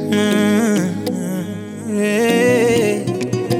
Mm, eh,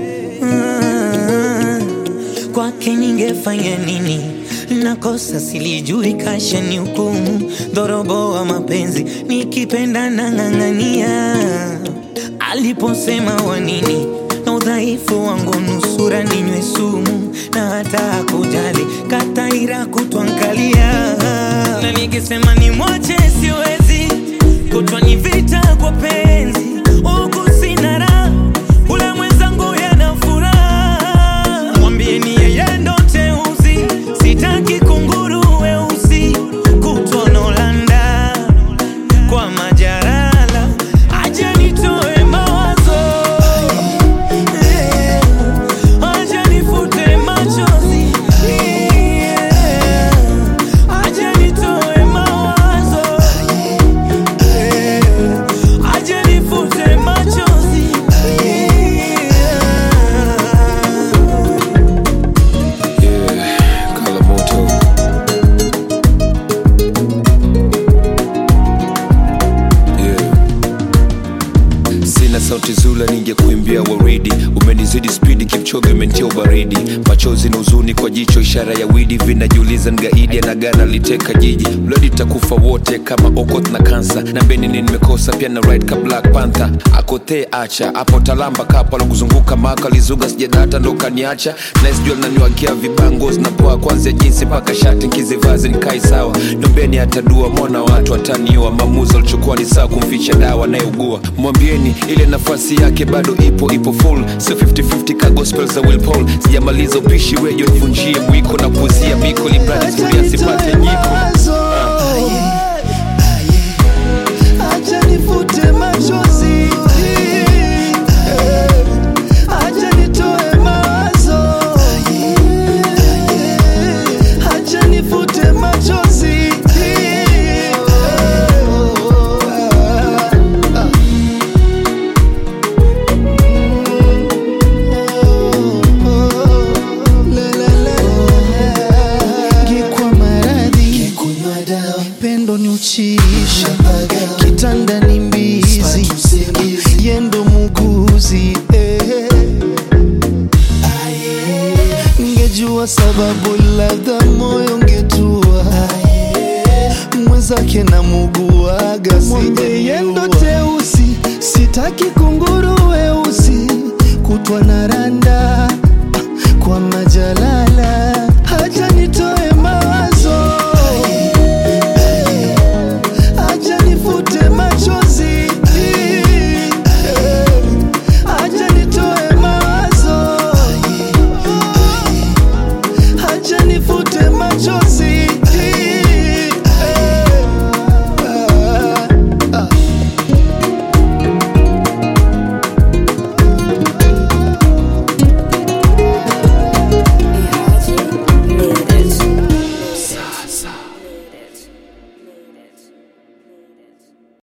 mm. Kwake ningefanya nini? Nakosa silijui, kasha ni hukumu, dhorobo wa mapenzi, nikipenda na ng'ang'ania. Aliposema wanini na udhaifu wangu, nusura ninywe sumu, na hata hakujali kataira kutwangalia, na nikisema ni mwache siwezi, kutwa ni vita kwa penzi, huku sina raha, ule mwenzangu yana furaha, mwambieni yeye ndo teuzi, sitaki kunguru weusi, kutwa Nolanda kwa majarala, aje nitoe mawazo Eh, aje nifute machozi Yeah, aje nitoe mawazo Eh, aje nifute machozi Yeah. Yeah, Kalamoto. Yeah. Sina sauti zula ningekuimbia waridi, umenizidi spidi, Kipchoge umentia ubaridi, machozi na huzuni kwa jicho, ishara ya widi, vinajiuliza ngaidi anagana liteka jiji, bladi takufa wote kama okot na kansa, na benini nimekosa pia na ride ka Black Panther, akotee acha hapo talamba kapa kuzunguka maka lizuga sijadata ndo kaniacha, nice jua naniwagia vibango zinapoa kwanzia jinsi mpaka shati nkizivazi nikai sawa, nombeni atadua mwana watu ataniua, maamuzi alichukua ni sawa kumficha dawa anayeugua, mwambieni ile nafasi yake bado ipo ipo full, sio 50-50 ka gospel za Will Paul, sijamaliza upishi wejo nivunjie mwiko na kuzia miko libradi suria sipate nyiko Acha nifute machozi, acha nitoe mawazo, acha nifute machozi. Ngekwa maradhi, pendo ni uchiisha, kitanda ni mbizi, yendo muguzi eh. Ngejua sababu labda moyo ngetua mwenzake na muguaga mwambe yendo teusi sitaki kunguru weusi kutwa na randa kwa majalala